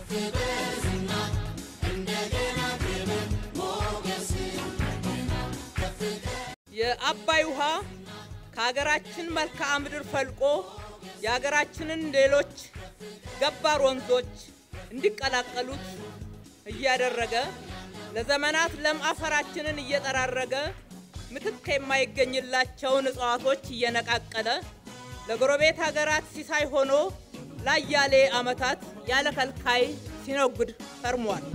የአባይ ውሃ ከሀገራችን መልክዓ ምድር ፈልቆ የሀገራችንን ሌሎች ገባር ወንዞች እንዲቀላቀሉት እያደረገ ለዘመናት ለም አፈራችንን እየጠራረገ ምትክ የማይገኝላቸውን እጽዋቶች እየነቃቀለ ለጎረቤት ሀገራት ሲሳይ ሆኖ ላያሌ ዓመታት ያለ ከልካይ ሲነጉድ ከርሟል።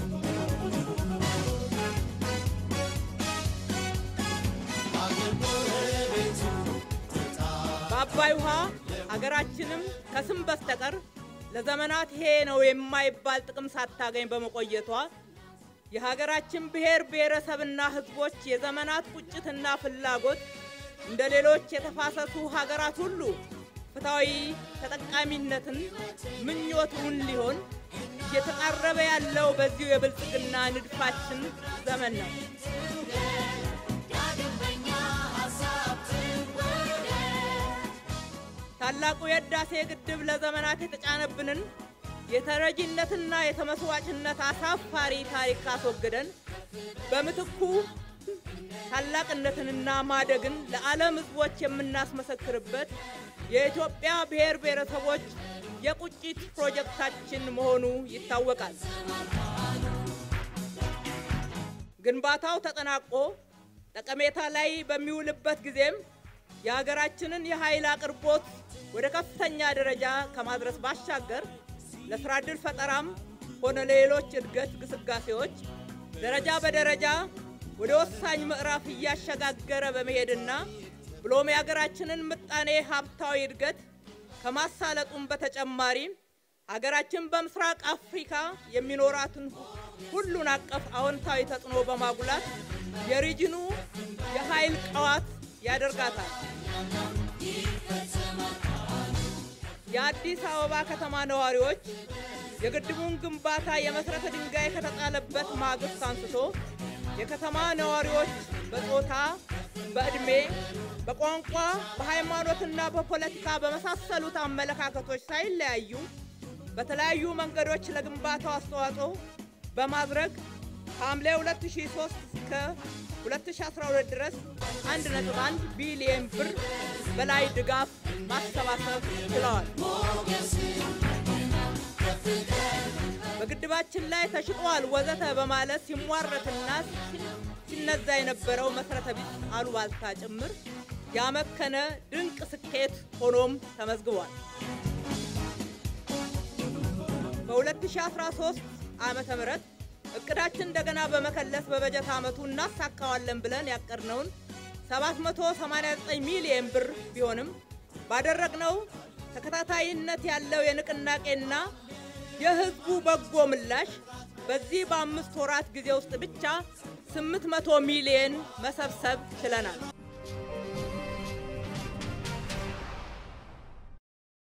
በአባይ ውሃ ሀገራችንም ከስም በስተቀር ለዘመናት ይሄ ነው የማይባል ጥቅም ሳታገኝ በመቆየቷ የሀገራችን ብሔር ብሔረሰብና ሕዝቦች የዘመናት ቁጭትና ፍላጎት እንደ ሌሎች የተፋሰሱ ሀገራት ሁሉ ፍትሐዊ ተጠቃሚነትን ምኞቱን ሊሆን እየተቃረበ ያለው በዚሁ የብልጽግና ንድፋችን ዘመን ነው። ታላቁ የህዳሴ ግድብ ለዘመናት የተጫነብንን የተረጂነትና የተመስዋዕትነት አሳፋሪ ታሪክ አስወግደን በምትኩ ታላቅነትንና ማደግን ለዓለም ህዝቦች የምናስመሰክርበት የኢትዮጵያ ብሔር ብሔረሰቦች የቁጭት ፕሮጀክታችን መሆኑ ይታወቃል። ግንባታው ተጠናቆ ጠቀሜታ ላይ በሚውልበት ጊዜም የሀገራችንን የኃይል አቅርቦት ወደ ከፍተኛ ደረጃ ከማድረስ ባሻገር ለስራ ዕድል ፈጠራም ሆነ ለሌሎች እድገት ግስጋሴዎች ደረጃ በደረጃ ወደ ወሳኝ ምዕራፍ እያሸጋገረ በመሄድና ብሎም የሀገራችንን ምጣኔ ሀብታዊ እድገት ከማሳለጡም በተጨማሪ ሀገራችን በምስራቅ አፍሪካ የሚኖራትን ሁሉን አቀፍ አዎንታዊ ተጽዕኖ በማጉላት የሪጅኑ የኃይል ቀዋት ያደርጋታል። የአዲስ አበባ ከተማ ነዋሪዎች የግድቡን ግንባታ የመሰረተ ድንጋይ ከተጣለበት ማግስት አንስቶ የከተማ ነዋሪዎች በጾታ፣ በዕድሜ፣ በቋንቋ፣ በሃይማኖትና በፖለቲካ በመሳሰሉት አመለካከቶች ሳይለያዩ በተለያዩ መንገዶች ለግንባታው አስተዋጽኦ በማድረግ ከሐምሌ 2003 እስከ 2012 ድረስ 1.1 ቢሊየን ብር በላይ ድጋፍ ማሰባሰብ ችለዋል። በግድባችን ላይ ተሽጧል ወዘተ በማለት ሲሟረትና ሲነዛ የነበረው መሰረተ ቢስ አሉባልታ ጭምር ያመከነ ድንቅ ስኬት ሆኖም ተመዝግቧል። በ2013 ዓመተ ምህረት እቅዳችን እንደገና በመከለስ በበጀት ዓመቱ እናሳካዋለን ብለን ያቀድነውን 789 ሚሊየን ብር ቢሆንም ባደረግነው ተከታታይነት ያለው የንቅናቄና የሕዝቡ በጎ ምላሽ በዚህ በአምስት ወራት ጊዜ ውስጥ ብቻ 800 ሚሊየን መሰብሰብ ችለናል።